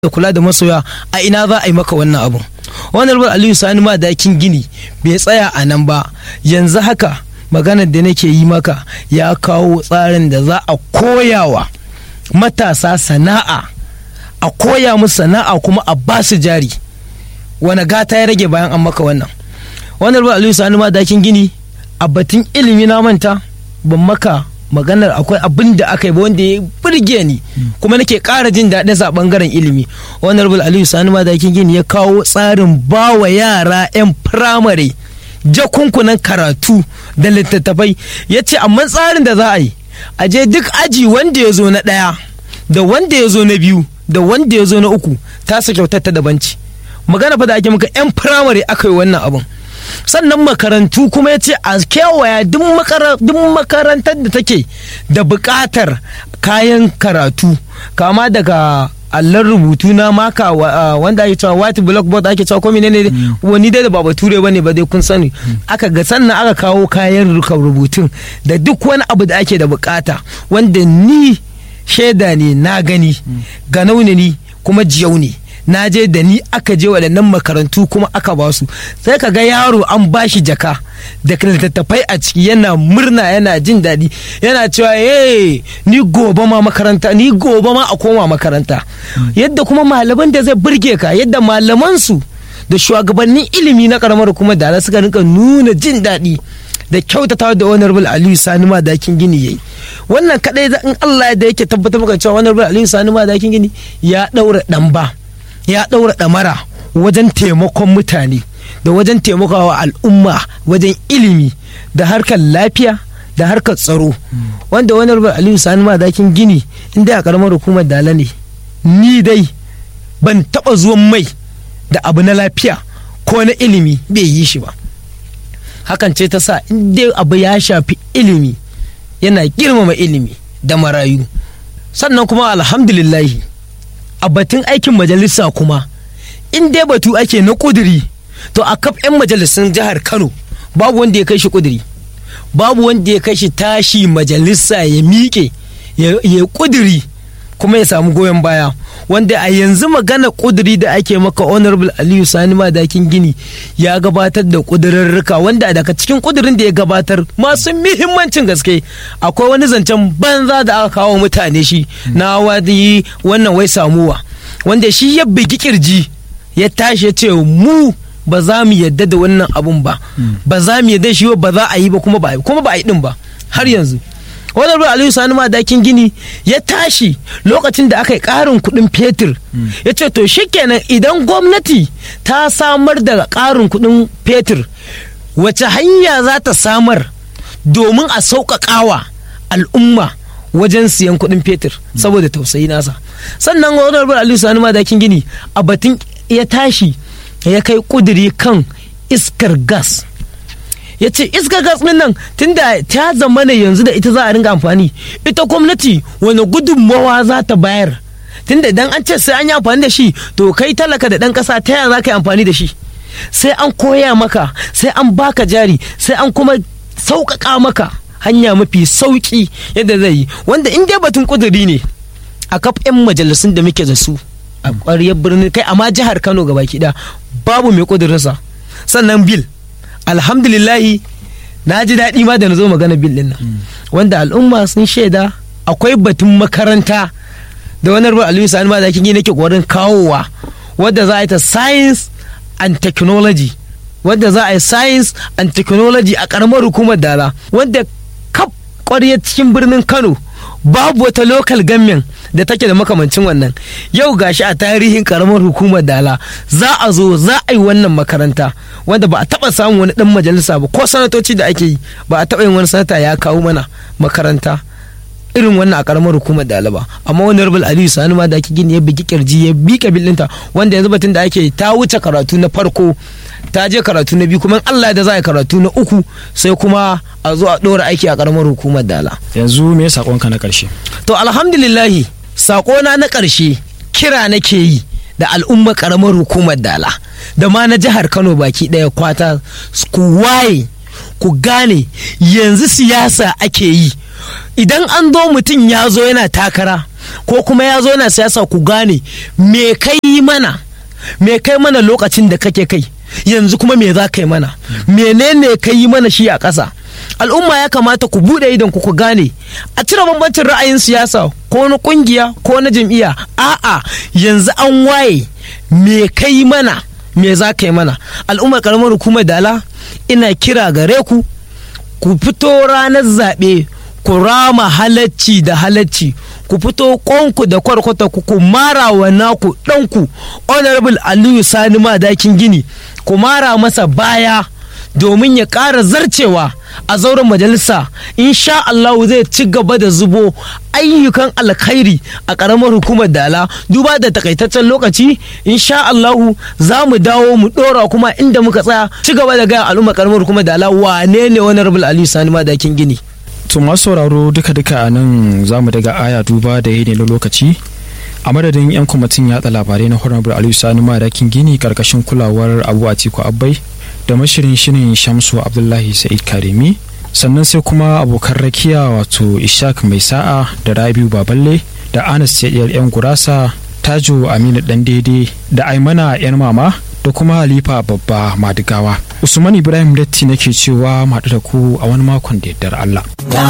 da kula da masoya a ina za a yi maka wannan abun wannan aliyu sani ma dakin gini bai tsaya a nan ba yanzu haka maganar da nake yi maka ya kawo tsarin da za a koyawa matasa sana'a a koya musu sana'a kuma a ba su jari wani gata ya rage bayan an maka wannan wannan aliyu sani ma dakin gini a batun ilimi na manta ban maka maganar akwai abin da aka yi wanda ya burge ni kuma nake ƙara jin daɗin sa bangaren ilimi honorable aliyu sani madakin gini ya kawo tsarin bawa yara 'yan firamare jakunkunan karatu da littattafai ya ce amma tsarin da za a yi a je duk aji wanda ya zo na ɗaya da wanda ya zo na biyu da wanda ya zo na uku tasa kyautar ta dabanci magana fa da ake maka 'yan firamare aka yi wannan abin sannan makarantu kuma ya ce a kewaya duk makarantar da take da buƙatar kayan karatu kama daga allon rubutu na maka wanda ake cewa white blackboard ake cewa ko ne wani dai da ba bature bane ba dai kun sani aka ga sannan aka kawo kayan rubutun da duk wani abu da ake da bukata wanda ni shaida ne na gani ganau ne ni kuma jiyau ne na je da ni aka je waɗannan makarantu kuma aka ba su sai ka ga yaro an ba shi jaka da littattafai a ciki yana murna yana jin daɗi yana cewa eh ni gobe ma makaranta ni gobe ma a koma makaranta yadda kuma malaman da zai burge ka yadda malaman su da shugabannin ilimi na karamar kuma da suka rinka nuna jin daɗi da kyautata da honorable aliyu sani madakin gini yayi wannan kadai in Allah da yake tabbatar maka cewa honorable aliyu sani madakin gini ya ɗaura ɗan ba ya ɗaura ɗamara wajen taimakon mutane da wajen taimakawa al'umma wajen ilimi da harkar lafiya da harkar tsaro wanda wani rubar aliyu sani madakin gini inda a karamar hukumar dala ne ni dai ban taɓa zuwan mai da abu na lafiya ko na ilimi bai yi shi ba hakan ce ta sa inda abu ya shafi ilimi yana girmama ilimi da marayu sannan kuma alhamdulillahi a batun aikin majalisa kuma in dai batu ake na kuduri to a kaf 'yan majalisun jihar kano babu wanda ya kai shi kuduri babu wanda ya kai shi tashi majalisa ya miƙe ya kuduri kuma ya samu goyon baya wanda a yanzu magana kuduri da ake maka honorable aliyu sani madakin gini ya gabatar da kudurarruka wanda daga cikin kudurin da ya gabatar masu muhimmancin gaske akwai wani zancen banza da aka kawo mutane shi na wadi wannan wai samuwa wanda shi ya bigi kirji ya tashi ya ce mu ba za mu yadda da wannan abun ba ba za mu yadda shi ba za a yi ba kuma ba kuma ba a yi din ba har yanzu wani ruwa aliyu sani madakin gini ya tashi lokacin da aka yi karin kudin fetur ya ce to shikenan idan gwamnati ta samar da karin kudin fetur wace hanya za ta samar domin a sauƙaƙawa al'umma wajen siyan kudin fetur saboda tausayi nasa sannan wani ruwa aliyu sani madakin gini a batun ya tashi ya kai kuduri kan iskar gas ya ce iskar gas din nan tunda ta zama ne yanzu da ita za a ringa amfani ita gwamnati wani gudunmawa za ta bayar tunda idan an ce sai an yi amfani da shi to kai talaka da ɗan ƙasa ta yaya za ka yi amfani da shi sai an koya maka sai an baka jari sai an kuma sauƙaƙa maka hanya mafi sauƙi yadda zai yi wanda in dai batun ƙuduri ne a kaf 'yan majalisun da muke da su a ƙwariyar birnin kai amma jihar kano gaba ɗaya babu mai ƙudurinsa sannan bil alhamdulillahi na ji daɗi ma da na zo magana bil ɗin nan wanda al'umma sun shaida akwai batun makaranta da wani rubar aliyu sani ma da kin yi nake ƙoƙarin kawowa wadda za a yi ta science and technology wadda za a yi science and technology a ƙaramar hukumar dala wanda kaf ƙwarya cikin birnin kano babu wata local government da take da makamancin wannan yau gashi a tarihin karamar hukumar dala za a zo za a yi wannan makaranta wanda ba a taba samun wani dan majalisa ba ko sanatoci da ake yi ba a taba yin wani sanata ya kawo mana makaranta irin wannan a karamar hukumar dala ba amma wani rubul aliyu sani ma da ake gini ya bigi kirji ya bi kabilinta wanda yanzu batun da ake ta wuce karatu na farko ta je karatu na biyu kuma Allah da za a yi karatu na uku sai kuma a zo a ɗora aiki a karamar hukumar dala yanzu me sakonka na karshe to alhamdulillahi sakona na ƙarshe kira nake yi da al'ummar karamar hukumar dala da ma na jihar kano baki ɗaya kwata ku waye ku gane yanzu siyasa ake yi idan an zo mutum ya zo yana takara ko kuma ya zo na siyasa ku gane me kai mana me kai mana lokacin da kake kai yanzu kuma me za ka yi mana menene ka yi mana shi a ƙasa al'umma ya kamata ku buɗe idon ku ku gane a cire bambancin ra'ayin siyasa ko na ƙungiya ko na jam'iyya a'a yanzu an waye me ka yi mana me za ka yi mana al'ummar karamar hukumar dala ina kira gare ku ku fito ranar zaɓe ku rama halacci da halacci ku fito ƙonku da kwarkwata ku ku mara wa naku ɗanku honorable aliyu sani madakin gini ku mara masa baya domin ya ƙara zarcewa a zauren majalisa insha Allah zai ci gaba da zubo ayyukan alkhairi a ƙaramar hukumar dala duba da takaitaccen lokaci insha Allah za mu dawo mu ɗora kuma inda muka tsaya ci gaba da gaya al'umma ƙaramar hukumar dala wane ne wani rabul aliyu sani madakin gini to masu sauraro duka duka a nan za mu daga aya duba da yi ne na lokaci a madadin 'yan kwamitin yatsa labarai na honorable aliyu sani madakin gini karkashin kulawar abu atiku abbai da mashirin shirin shamsu abdullahi sa'id karimi sannan sai kuma abokan rakiya wato ishak mai sa'a da rabiu baballe da anas yadiyar yan gurasa tajo aminu dan daidai da aimana yan mama da kuma halifa babba madigawa usman ibrahim datti nake cewa maɗu da ku a wani makon da yardar allah